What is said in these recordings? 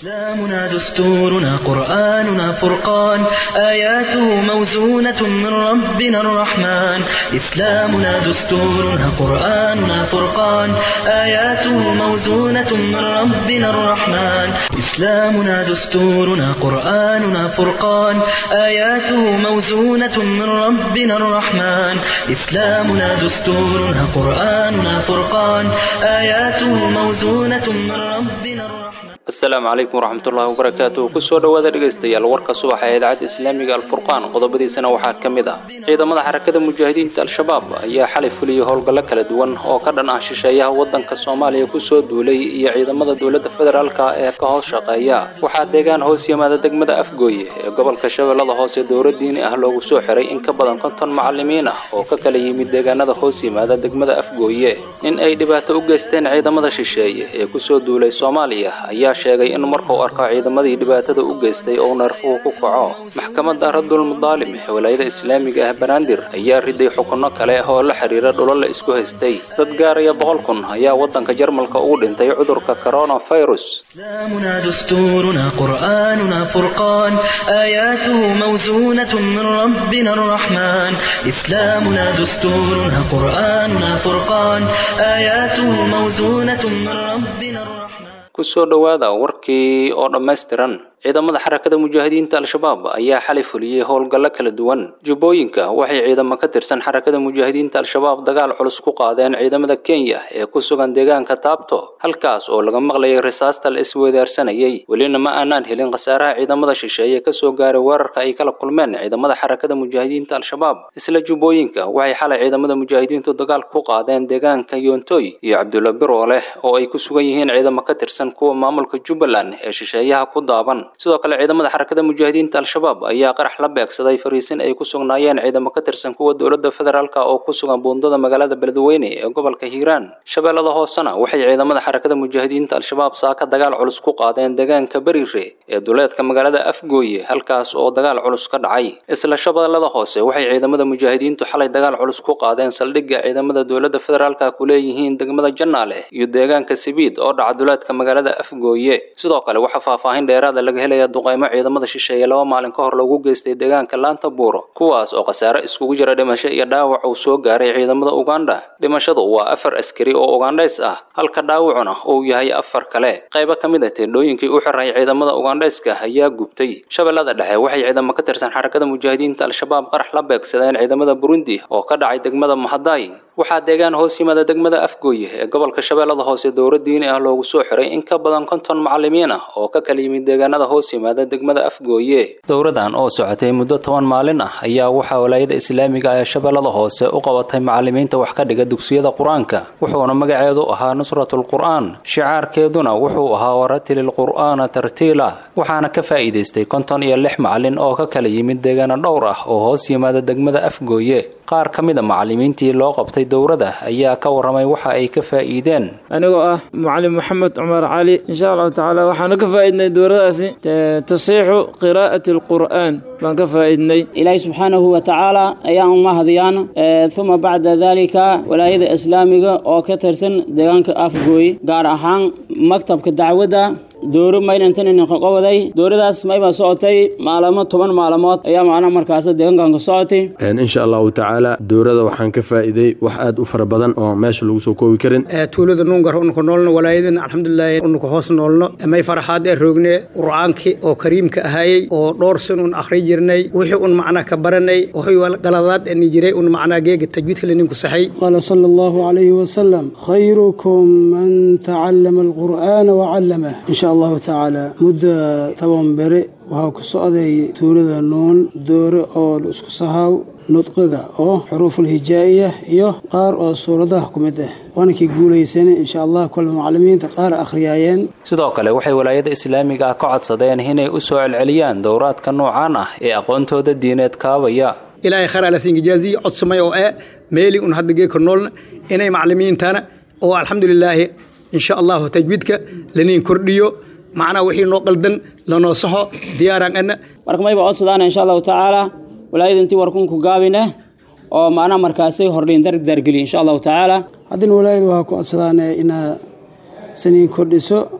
إسلامنا دستورنا قرآننا فرقان آياته موزونة من ربنا الرحمن إسلامنا دستورنا قرآننا فرقان آياته موزونة من ربنا الرحمن إسلامنا دستورنا قرآننا فرقان آياته موزونة من ربنا الرحمن إسلامنا دستورنا قرآننا فرقان آياته موزونة من ربنا الرحمن asalaamu calaykum waraxmatullaahi wabarakaatu kusoo dhowaada dhegaystayaal warka subaxa ee idaacadda islaamiga alfurqaan qodobadiisana waxaa ka mid ah ciidamada xarakada mujaahidiinta al-shabaab ayaa xalay fuliyey howlgallo kala duwan oo ka dhan ah shisheeyaha waddanka soomaaliya kusoo duulay iyo ciidamada dowladda federaalka ee ka hoos shaqeeya waxaa deegaan hoos yimaada degmada afgooye ee gobolka shabeellada hoose dowla diini ah loogu soo xiray in ka badan konton macalimiin ah oo ka kala yimid deegaanada hoos yimaada degmada afgooye nin ay dhibaato u geysteen ciidamada shisheeye ee kusoo duulay soomaaliya ayaa sheegay in markuu arko ciidamadii dhibaatada u geystay uu neerfuhu ku kaco maxkamadda radul mudaalim ee walaayada islaamiga ah banaadir ayaa riday xukunno kale oo la xiriira dhulo la isku haystay dad gaaraya boqol kun ayaa waddanka jarmalka ugu dhintay cudurka coronavirus إسلامنا دستورنا قرآننا فرقان آياته موزونة من ربنا الرحمن إسلامنا دستورنا قرآننا فرقان آياته موزونة من ربنا الرحمن kusoo dhowaada warkii oo dhammaystiran ciidamada xarakada mujaahidiinta al-shabaab ayaa xalay fuliyey howlgallo kala duwan jubbooyinka waxay ciidamo ka tirsan xarakada mujaahidiinta al-shabaab dagaal culus ku qaadeen ciidamada kenya ee ku sugan deegaanka taabto halkaas oo laga maqlayay risaasta la isweydaarsanayay welina ma aanaan helin khasaaraha ciidamada shisheeye kasoo gaaray weerarka ay kala kulmeen ciidamada xarakada mujaahidiinta al-shabaab isla jubbooyinka waxay xalay ciidamada mujaahidiintu dagaal ku qaadeen deegaanka yoontoy iyo cabdulla birooleh oo ay ku sugan yihiin ciidamo ka tirsan kuwa maamulka jubbaland ee shisheeyaha ku daaban sidoo kale ciidamada xarakada mujaahidiinta al-shabaab ayaa qarax la beegsaday fariisin ay ku sugnaayeen ciidamo ka tirsan kuwa dowladda federaalka oo ku sugan buundada magaalada beledweyne ee gobolka hiiraan shabeellada hoosena waxay ciidamada xarakada mujaahidiinta al-shabaab saaka dagaal culus ku qaadeen deegaanka berire ee duleedka magaalada afgooye halkaas oo dagaal culus ka dhacay isla shabeellada hoose waxay ciidamada mujaahidiintu xalay dagaal culus ku qaadeen saldhigga ciidamada dowladda federaalka ku leeyihiin degmada jannaale iyo deegaanka sibiid oo dhaca duleedka magaalada afgooye sidoo kale waxaa faahfaahin dheeraada laga helaya duqaymo ciidamada shisheeye laba maalin ka hor lagu geystay deegaanka laanta buuro kuwaas oo khasaare iskugu jira dhimasho iyo dhaawac uu soo gaaray ciidamada uganda dhimashadu waa afar askari oo ugandhays ah halka dhaawacuna uu yahay afar kale qaybo ka mid a teendhooyinkii u xiray ciidamada ugandhayska ayaa gubtay shabeellada dhexe waxay ciidamo ka tirsan xarakada mujaahidiinta al-shabaab qarax la beegsadeen ciidamada burundi oo ka dhacay degmada mahaday waxaa deegaan hoos yimaada degmada afgooye ee gobolka shabeellada hoose dowla diini ah loogu soo xiray in ka badan konton macalimiin ah oo ka kala yimid deegaanada hoos yimaada degmada afgooye dowradan oo socotay muddo toban maalin ah ayaa waxaa walaayada islaamiga ee shabeellada hoose u qabatay macalimiinta wax ka dhiga dugsiyada qur-aanka wuxuuna magaceedu ahaa nusratul qur'aan shicaarkeeduna wuxuu ahaa waratilil qur'aana tartiila waxaana ka faa'iidaystay konton iyo lix macalin oo ka kala yimid deegaano dhowr ah oo hoos yimaada degmada afgooye qaar ka mid a macalimiintii loo qabtay dowrada ayaa ka warramay waxa ay ka faa'iideen anigoo ah mucalim maxamed cumar cali insha allahu tacaala waxaanu ka faa'iidnay dowradaasi tasiixu qiraa'ati alqur'aan baan ka faa'iidnay ilaahi subxaanahu wa tacaala ayaan uma hadiyaan uma bacda dalika walaayada islaamiga oo ka tirsan deegaanka afgooy gaar ahaan maktabka dacwadda dooro maylantanqowaday dooradaas mayba socotay maalamo toban maalmood ayaa macnaha markaas deegaankan ka socotay insha allahu tacaala doorada waxaan ka faa'iiday wax aad u fara badan oo meesha lagu soo koobi karin tuulada nuungar unuka noolno walaayadan alxamdulilahi unuka hoos noolno may farxaad ee roogne qur'aankii oo kariimka ahayey oo dhowr sin un akhri jirnay wixii un macnaa ka baranay wixii galadaad ani jiray un macnaa geega tajwiidka leninku saxay qaala sala allahu calayhi wasalam khayrukum man tacallama alqur'aana wacallamah insha allahu tacaala mudda toban bere waxaa ku socday tuulada nuun doore oo la isku sahaaw nudqiga oo xuruuful hijaa'iya iyo qaar oo suuradaha ku mid ah waana kii guulaysana insha allah kole macalimiinta qaar akhriyaayeen sidoo kale waxay walaayada islaamiga ah ka codsadeen inay u soo celceliyaan dowraadka noocaan ah ee aqoontooda diineed kaabaya ilaahay khayr alasingijaazii codsamay oo eh meeli un hadda geeka noolna inay macalimiintana oo alxamdulilaahi insha allahu tajwiidka laniin kordhiyo macnaha wixii noo qaldan lanoo saxo diyaaraan ana marka mayba codsadaana insha allahu tacaala walaayada intii warkunku gaabine oo macnaha markaasi hordhiin dardargeliya insha allahu tacaala haddana walaayada waxaa ku codsadaane inaa saniin kordhiso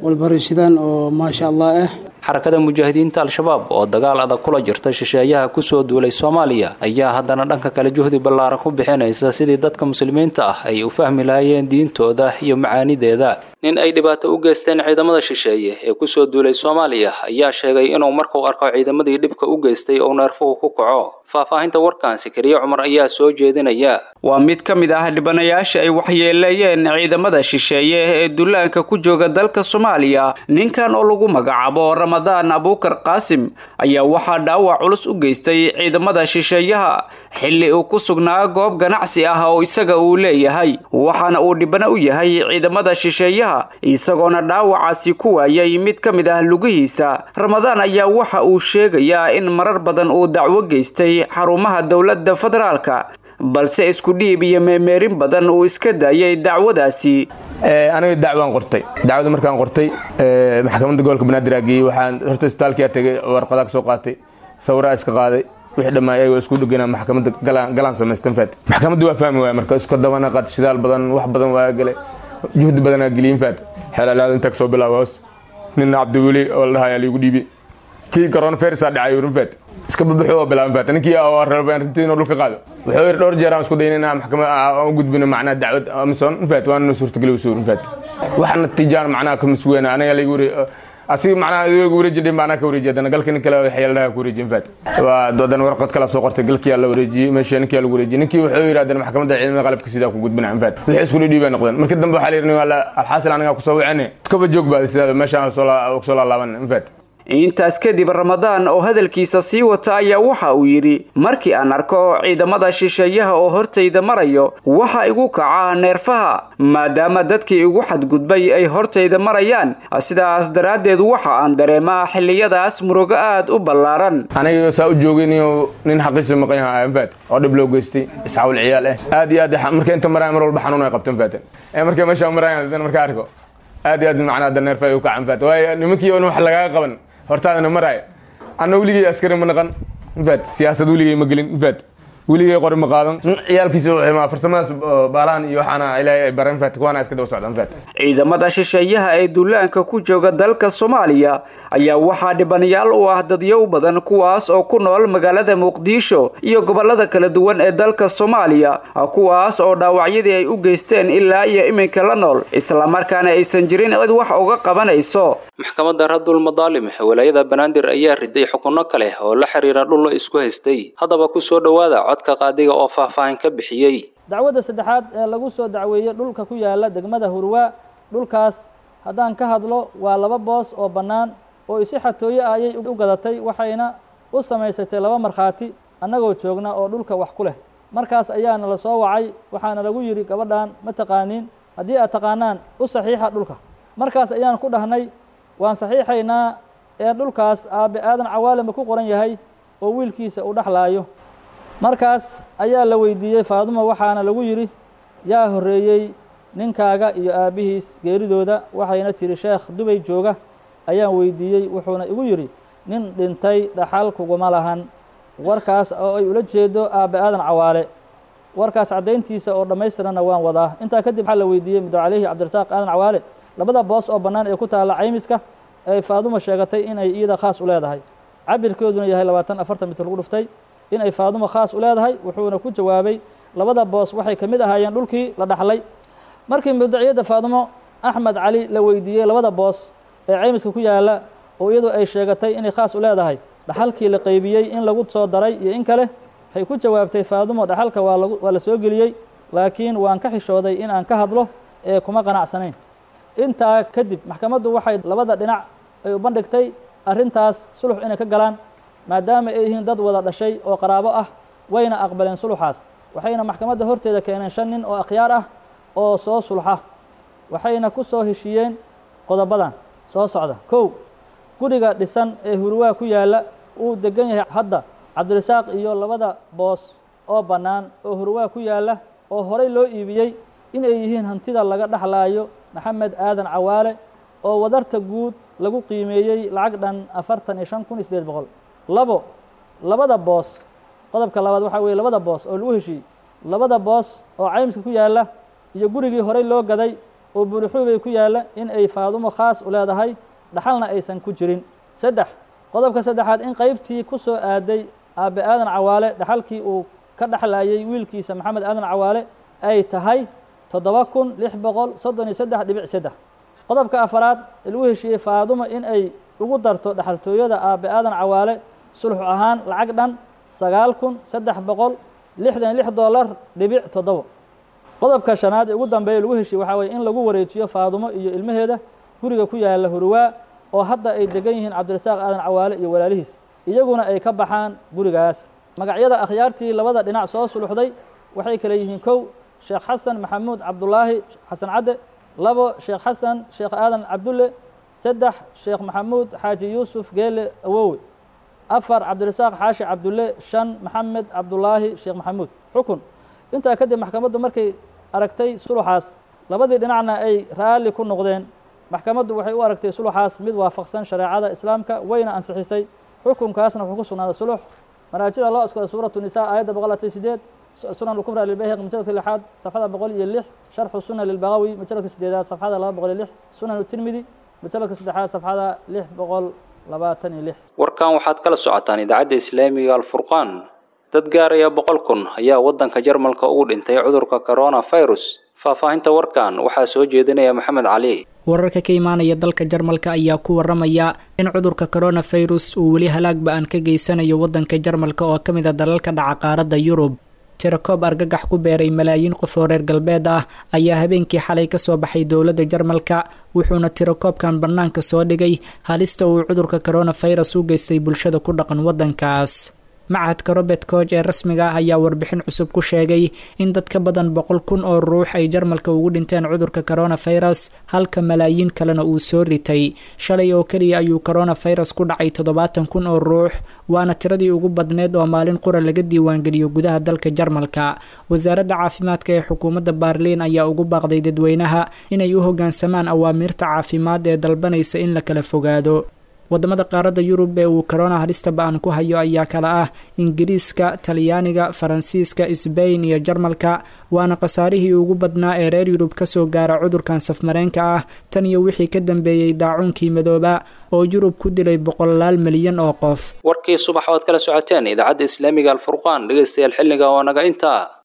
walbarashadaan oo maasha allah ah xarakada mujaahidiinta al-shabaab oo dagaal adag kula jirta shisheeyaha kusoo duulay soomaaliya ayaa haddana dhanka kale juhdi ballaaran ku bixinaysa sidii dadka muslimiinta ah ay u fahmi lahaayeen diintooda iyo macaanideeda nin ay dhibaato u geysteen ciidamada shisheeye ee kusoo duulay soomaaliya ayaa sheegay inuu markuu arko ciidamadii dhibka u geystay uu neerfuhu ku kaco faahfaahinta warkan sakariye cumar ayaa soo jeedinaya waa mid ka mid ah dhibanayaasha ay waxyeeleeyeen ciidamada shisheeye ee dullaanka ku jooga dalka soomaaliya ninkan oo lagu magacaabo ramadaan abuukar qaasim ayaa waxaa dhaawac culus u geystay ciidamada shisheeyaha xilli uu ku sugnaa goob ganacsi ah oo isaga uu leeyahay waxaana uu dhibano u yahay ciidamada shisheeyaha isagoona dhaawacaasi ku waayay mid ka mid ah lugihiisa ramadaan ayaa waxa uu sheegayaa in marar badan uu dacwo geystay xarumaha dowladda federaalka balse isku dhiib iyo meemeerin badan uu iska daayay dacwadaasi aniga dacwaan qortay dacwada markaan qortay maxkamadda gobolka banaadir aa geeyey waxaan horta isbitaalkiyaa tegay warqadaa ka soo qaatay sawiraa iska qaaday wixii dhammaa ayagoo isku dhegana maxkamadda galaan samaystan faat maxkamadda waa fahmi waaya marka isku dabana qaad shidaal badan wax badan waa galay juhdi badanaa geliyin faat xeelalaada intaa kasoo bilaaba hoos nina cabdiweli oo la dhahayaa liigu dhiibi kii coronavirusa dhacay urin faat iska babaxo oo bilaaban faat ninkii rabeen runtii inuu dhulka qaado wuxuu yidhi dhowr jeer aan isku dayin inaan maxkamad aan u gudbino macnaha dacwad amison faat waana suurtageli usuurin faat wax natiijaan macnaha ka masweena aniga laygu wari asiga macnaha iyagu wareejidhin baa anaa ka wareejiy haddana galka nin kale xeeladaha ku wareejiyin faat waa haddana warqad kala soo qortay galkiyaa la wareejiyey meesha ninkiyaa lagu wareejiyey ninkii wuxuu yidhi haddana maxkamadda ciidamada qalabka sidaa ku gudbina faat wixii isku dhidhiibay noqdeen markii dambe waxaa la yidhi alxaasil anigaa kusoo wicine iskaba joog baada sidaa meeshaan soo laalaaban faat intaas kadib ramadaan oo hadalkiisa sii wata ayaa waxa uu yidhi markii aan arko ciidamada shisheeyaha oo hortayda marayo waxa igu kaca neerfaha maadaama dadkii igu xadgudbay ay hortayda marayaan sidaas daraaddeed waxa aan dareemaa xilliyadaas murugo aad u ballaaran aniga saa u joogin nin xaqiisa maqan yaha anfaat oo dhib loo geystay isxaawil ciyaal ah aad iyo aad marka inta maraya mar walba xanuun ay qabtan faatan marka meesha maraya marka arko aad iyo aad macnaha neerfa ay u kacan faat waayo nimankii on wax lagaga qaban hortaadana maraaya anna weligay askari ma naqan infaat siyaasad weligay ma gelin infaat weligay qori ma qaadan ciyaalkiisa farsamadaas baalahan iyo waxaana ilaahay ay bareen faat kuwaana iska daba socdaan faat ciidamada shisheeyaha ee duulaanka ku jooga dalka soomaaliya ayaa waxaa dhibanayaal u ah dadyow badan kuwaas oo ku nool magaalada muqdisho iyo gobolada kala duwan ee dalka soomaaliya kuwaas oo dhaawacyadii ay u geysteen ilaa iyo iminka la nool islamarkaana aysan jirin cid wax uga qabanayso maxkamadda radul madaalim walaayada banaadir ayaa riday xukunno kale oo la xiriira dhul la isku haystay haddaba ku soo dhowaada codka qaadiga oo faahfaahin ka bixiyey dacwadda saddexaad ee lagu soo dacweeyey dhulka ku yaala degmada hurwaa dhulkaas haddaan ka hadlo waa laba boos oo bannaan oo isi xatooye ayay u gadatay waxayna u samaysatay laba markhaati annagoo joogna oo dhulka wax ku leh markaas ayaana la soo wacay waxaana lagu yidhi gabadhan ma taqaaniin haddii aad taqaanaan u saxiixa dhulka markaas ayaan ku dhahnay waan saxiixaynaa ee dhulkaas aabbe aadan cawaalinba ku qoran yahay oo wiilkiisa uu dhexlaayo markaas ayaa la weydiiyey faadumo waxaana lagu yidhi yaa horreeyey ninkaaga iyo aabbihiis geeridooda waxayna tidhi sheekh dubay jooga ayaan weydiiyey wuxuuna igu yidhi nin dhintay dhaxal kuguma lahan warkaas oo ay ula jeedo aabbe aadan cawaale warkaas caddayntiisa oo dhammaystiranna waan wadaa intaa kadib waxaa la weydiiyey mudo caleyhi cabdirasaaq aadan cawaale labada boos oo bannaan ee ku taalla caymiska ay faadumo sheegatay inay iyada khaas u leedahay cabirkeeduna yahay labaatan afartan mitir lagu dhuftay inay faadumo khaas u leedahay wuxuuna ku jawaabay labada boos waxay ka mid ahaayeen dhulkii la dhaxlay markii mudaciyadda faadumo axmed cali la weydiiyey labada boos ee caymiska ku yaalla oo iyadu ay sheegatay inay khaas u leedahay dhaxalkii la qaybiyey in lagu soo daray iyo in kale waxay ku jawaabtay faadumo dhaxalka waa lagu waa la soo geliyey laakiin waan ka xishooday in aan ka hadlo ee kuma qanacsanayn intaa kadib maxkamaddu waxay labada dhinac ay u bandhigtay arrintaas sulux inay ka galaan maadaama ay yihiin dad wada dhashay oo qaraabo ah wayna aqbaleen suluxaas waxayna maxkamadda horteeda keeneen shan nin oo akhyaar ah oo soo sulxa waxayna ku soo heshiiyeen qodobadan soo socda kow guriga dhisan ee hurwaa ku yaalla uu degan yahay hadda cabdirasaaq iyo labada boos oo bannaan oo hurwaa ku yaalla oo horey loo iibiyey inay yihiin hantida laga dhexlaayo maxamed aadan cawaale oo wadarta guud lagu qiimeeyey lacag dhan afartan iyo shan kun iyo sideed boqol labo labada boos qodobka labaad waxaa weeye labada boos oo lagu heshiiyey labada boos oo caymiska ku yaalla iyo gurigii horey loo gaday oo buulixuubay ku yaalla in ay faadumo khaas u leedahay dhaxalna aysan ku jirin saddex qodobka saddexaad in qeybtii ku soo aaday aabbe aadan cawaale dhaxalkii uu ka dhexlayay wiilkiisa maxamed aadan cawaale ay tahay toddoba kun lix boqol soddon iyo saddex dhibic saddex qodobka afaraad lagu heshiiyey faadumo in ay ugu darto dhexaltooyada aabbe aadan cawaale sulxu ahaan lacag dhan sagaal kun saddex boqol lixdan lix dollar dhibic toddobo qodobka shanaad ee ugu dambeeya lagu heshiye waxaa weye in lagu wareejiyo faadumo iyo ilmaheeda guriga ku yaalla hurwaa oo hadda ay degan yihiin cabdirasaaq aadan cawaale iyo walaalihiis iyaguna ay ka baxaan gurigaas magacyada akhyaartii labada dhinac soo suluxday waxay kale yihiin kow sheekh xasan maxamuud cabdulaahi xasan cadde labo sheekh xasan sheekh aadan cabdulle saddex sheekh maxamuud xaaji yuusuf geele awowe afar cabdirasaaq xaashi cabdulle shan maxamed cabdulaahi sheekh maxamuud xukun intaa kadib maxkamaddu markay aragtay suluxaas labadii dhinacna ay raalli ku noqdeen maxkamaddu waxay u aragtay suluxaas mid waafaqsan shareecada islaamka wayna ansixisay xukunkaasna wuxuu ku sugnaaday sulux maraajida loo askooday suuratu nisaa aayadda boqol latay sideed sunan lkubra lilbayhaqi mujaladka lixaad safxada boqol iyo lix sharxu suna lilbagawi mujaladka sideedaad safxada laba boqol iyo lix sunan tirmidi mujaladka saddexaad safxada lix boqol labaatan iyo lix warkan waxaad kala socotaan idaacadda islaamiga alfurqaan dad gaaraya boqol kun ayaa waddanka jarmalka ugu dhintay cudurka coronavirus faahfaahinta warkan waxaa soo jeedinaya maxamed cali wararka ka imaanaya dalka jarmalka ayaa ku waramaya in cudurka coronavirus uu weli halaag ba-an ka geysanayo waddanka jarmalka oo ka mid a dalalka dhaca qaaradda yurub tirakoob argagax ku beeray malaayiin qof oo reer galbeed ah ayaa habeenkii xalay ka soo baxay dowladda jarmalka wuxuuna tirakoobkan bannaanka soo dhigay halista uu cudurka coronavirus u geystay bulshada ku dhaqan waddankaas machadka robert coog ee rasmiga ah ayaa warbixin cusub ku sheegay in dad ka badan boqol kun oo ruux ay jarmalka ugu dhinteen cudurka coronavirus halka malaayiin kalena uu soo ritay shalay oo keliya ayuu coronavirus ku dhacay toddobaatan kun oo ruux waana tiradii ugu badneed oo maalin qura laga diiwaangeliyo gudaha dalka jarmalka wasaaradda caafimaadka ee xukuumadda baarliin ayaa ugu baaqday dadweynaha inay u hoggaansamaan awaamiirta caafimaad ee dalbanaysa in la kala fogaado wadamada qaaradda yurub ee uu corona halista ba-an ku hayo ayaa kala ah ingiriiska talyaaniga faransiiska sbain iyo jarmalka waana khasaarihii ugu badnaa ee reer yurub kasoo gaara cudurkan safmareenka ah tan iyo wixii ka dambeeyey daacuunkii madooba oo yurub ku dilay boqolaal milyan oo qof warkii subax oad kala socoteen idaacadda islaamiga alfurqaan dhegeystayaal xilliga oo naga intaa